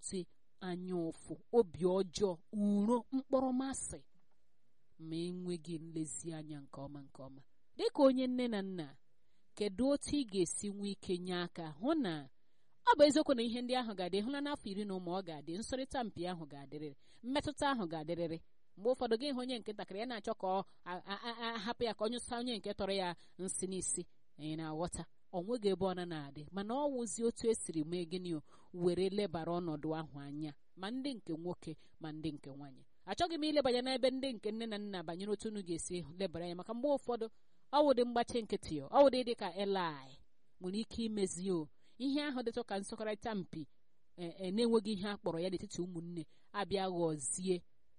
na-egosi anya ụfụ obi ọjọọ uro mkpọrọmasị ma enweghị nlezianya nke ọma nke ọma dịka onye nne na nna kedu otu ị ga-esi nwee ike nye aka hụ na ọ bụ eziokwu na ihe ndị ahụ ga-adị hụla n'afọ iri na ụmụ ọ ga-adị nsọrịta mpi ahụ ga-adịrịrị mmetụta ahụ ga-adịrịrị mgbe ụfọdụ gị hụ onye nke ntakịrị ya na-achọ ka ọ ahapụ ya ka ọ nyụsa onye nke tọrọ ya nsị n'isi ị na-aghọta ọ nweghị ebe ọ na na-adị mana ọ wụzi otu esiri mee gịnị were lebara ọnọdụ ahụ anya ma ndị nke nwoke ma ndị nke nwaanyị achọghị m ilebanye n'ebe ndị nke nne na nna banyere otu unu ga-esi lebara anya maka mgbe ụfọdụ ọwụdị mgbachi nkịtị ọwụdị dị ka eli nwere ike imezi o ihe ahụ dịtụ ka nsọkọrịta mpi na-enweghị ihe a kpọrọ ya n'etiti ụmụnne abịa ghọzie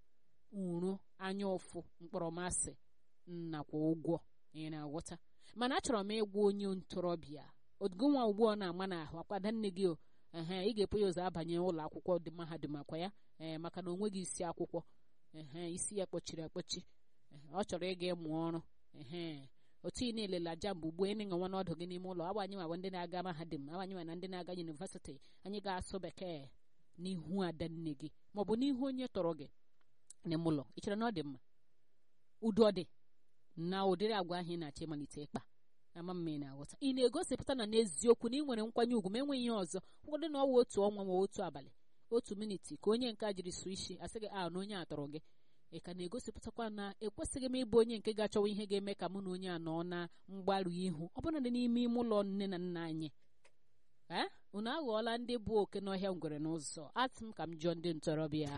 uru anya ụfụ mkpọrọmasị nakwa ụgwọ ị na-aghọta mana achọrọ m ịgwa onye ntorobịa ogonwa ugbu ọ na-ama n'ahụ akwada nne gị o ehe ị ga-epu ya ụzọ abanye ụlọ akwụkwọ dị mahadum akwa ya ee maka na o nweghị isi akwụkwọ ehe isi ya kpọchiri akpọchi ọ chọrọ ịga ịmụ ọrụ ehe otu ị na-elela jambụ ugbu ị na-enwe n'ọdụ gị n'ime ụlọ abanye nwa ndị na-aga mahadum abanye nwa na ndị na-aga yunivesiti anyị ga-asụ bekee n'ihu ada nne gị maọbụ n'ihu onye tọrọ gị n'ime ụlọ ị chere na ọ dị mma udo ọ dị na ụdịrị agwa ahụ ị na-achọ ịmalite ịkpa ama mma ị na-aghọta ị na-egosipụta na n'eziokwu na ị nwere nkwanye ugwu ma enweghị ihe ọzọ ụfọdụ na ọwa otu ọnwa ma otu abalị otu miniti ka onye nke a jiri sụ isi asị gị a na onye a tọrọ gị ị ka na-egosipụtakwa na ekwesịghị m ịbụ onye nke ga-achọwa ihe ga-eme ka mụ na onye a nọ na mgbaru ihu ọ bụla dị n'ime ime ụlọ nne na nna anyị ee unu aghọọla ndị bụ oke n'ọhịa ngwere n'ụzọ atị m ka m jụọ ndị ntorobịa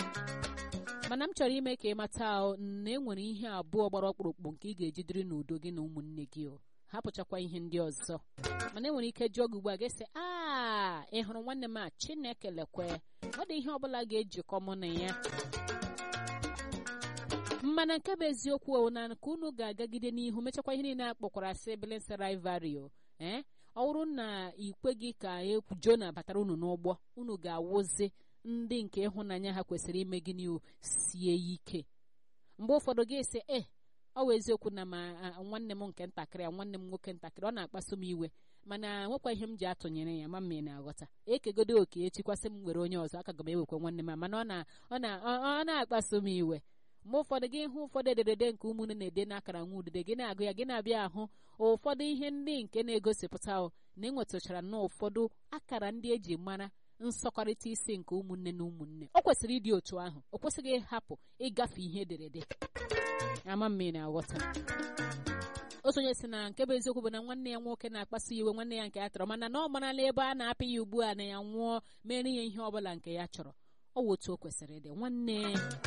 mana m chọrọ ime ka ị mata na e nwere ihe abụọ gbara ọkpụrụkpụ nke ị ga-ejidiri n'udo gị na ụmụnne gị o hapụchakwa ihe ndị ọzọ mana enwere ike jụọ gị ugbu a ga-ese aa ị hụrụ nwanne m a chineke lekwe ọ dị ihe ọbụla ga-ejikọ mụ na ya mana nke bụ eziokwu na ka unu ga-agagide n'ihu mechakwa ihe niile akpọkwara siblings rivalry ee ọ bụrụ na ikwe gị ka Jona batara unu n'ụgbọ unu ga-awụzi ndị nke ịhụnanya ha kwesịrị ime gịnị sie ike mgbe ụfọdụ gị esi e ọ bụ eziokwu na ma nwanne m nke ntakịrị a nwanne m nwoke ntakịrị ọ na-akpasu m iwe mana nwekwa ihe m ji atụnyere ya ma mma ị na-aghọta ekegodo oke echikwasị m nwere onye ọzọ aka ga m ewekwa nwanne m mana ọ na-akpasu m iwe mgbe ụfọdụ gị hụ ụfọdụ ederede nke ụmụnne na-ede n'akara nwa udide gị na-agụ ya gị na-abịa ahụ ụfọdụ ihe ndị nke na-egosipụta na enwetachara na ụfọdụ akara ndị eji mara nsọkọrịta isi nke ụmụnne na ụmụnne ọ kwesịrị ịdị otu ahụ o kwesịghị ịhapụ ịgafe ihe ederede ama mma ị na-aghọta otu onye si na nke bụ eziokwu bụ na nwanne ya nwoke na-akpasu iwe nwanne ya nke ya chọrọ mana na ọ marala ebe a na-apị ya ugbu a na ya nwụọ mere ya ihe ọ bụla nke ya chọrọ ọ wụ otu o kwesịrị ịdị nwanne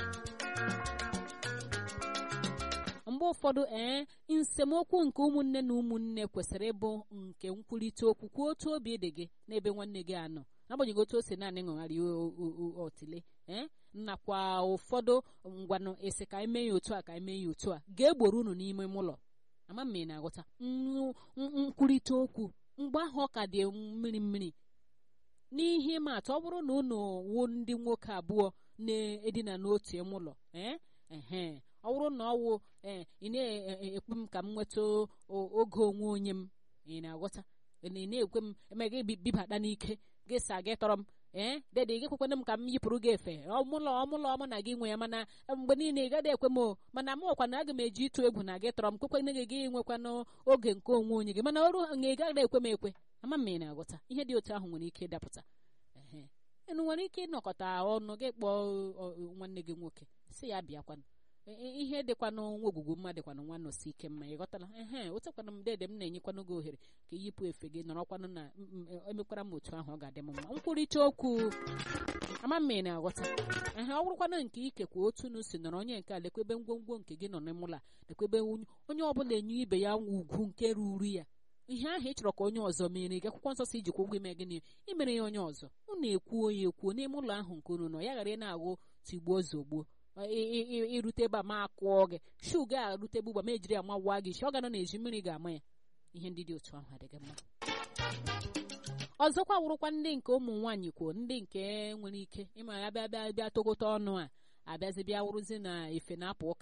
mgbe ụfọdụ ee nsemokwu nke ụmụnne na ụmụnne kwesịrị ịbụ nke nkwurịta okwu kwuo otu obi dị gị n'ebe nwanne gị anọ n'agbanyeghị otu o si naanị ṅụgharị otile ee nakwa ụfọdụ ngwanụ esi ka eme ya otu a ka eme ya otu a ga-egboro unu n'ime ụlọ ama m ị na-aghọta nkwurịta okwu mgbe ahụ ọ ka dị mmiri mmiri n'ihe ịma atụ ọ bụrụ na unu wuo ndị nwoke abụọ na-edina n'otu ime ụlọ ee ehe ọ bụrụ na ọ wụ ee ị na-ekpe m ka m nweta oge onwe onye m ị na-aghọta ị na-ekwe m emega bibata n'ike gị sa gị tọrọ m ee dede gị kwekwana m ka m yipụrụ gị efe ọmụlọ ọmụlọ ọma na gị nwe ya mana mgbe niile ị gaghị ekwe m mana m ọkwa na aga m eji ịtụ egwu na gị tọrọ m kwekwana gị gị nwekwana oge nke onwe onye gị mana ọrụ na ị gaghị ekwe m ekwe ama m ị na-aghọta ihe dị otu ahụ nwere ike ịdapụta ee enu nwere ike ịnọkọta ọnụ gị kpọọ nwanne gị nwoke si ya bịakwana ihe dịkwanụ nwa ogwugwu mma dịkwanụ nwa nọsi ike mma ị ghọtala ehe otekwana m dede m na-enyekwanụ gị ohere ka iyipụ efe gị nọrọkwanụ na emekwara m otu ahụ ọ ga-adị m mma nkwurịta okwu ama mma ị na-aghọta ehe ọ bụrụkwanụ nke ikekwa otu unu si nọrọ onye nke a lekwebe ngwongwo nke gị nọ n'ime ụlọ lekwebe onye ọbụla enye ibe ya ugwu nke ruru ya ihe ahụ ị chọrọ ka onye ọzọ mere gị akwụkwọ nsọ si ijikwa ụgwọ ime gịnị imere ya onye ọzọ unu ekwuo ya ekwuo n'ime ụlọ ahụ nke unu nọ ya ghara ị na-aghụ tigbuo zogbuo irute ebe a ma akụọ gị shu ga arute ebe ugba ma ejiri amawa gị shi ọ ga nọ n'ezi mmiri ga-ama ya ihe ndị dị otu ahụ adịghị mma ọzọkwa wụrụkwa ndị nke ụmụ nwaanyị kwuo ndị nke nwere ike ịma ya bịa bịa bịa tokọta ọnụ a abịazi bịa wụrụzi na efe na-apụ ụka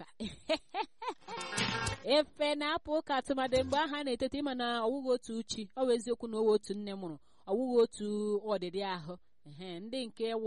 efe na-apụ ụka tụmadị mgbe aha na-etete ịma na ọwụghị otu uchi ọ bụ eziokwu na owe otu nne mụrụ ọwụghị otu ọdịdị ahụ ndị nke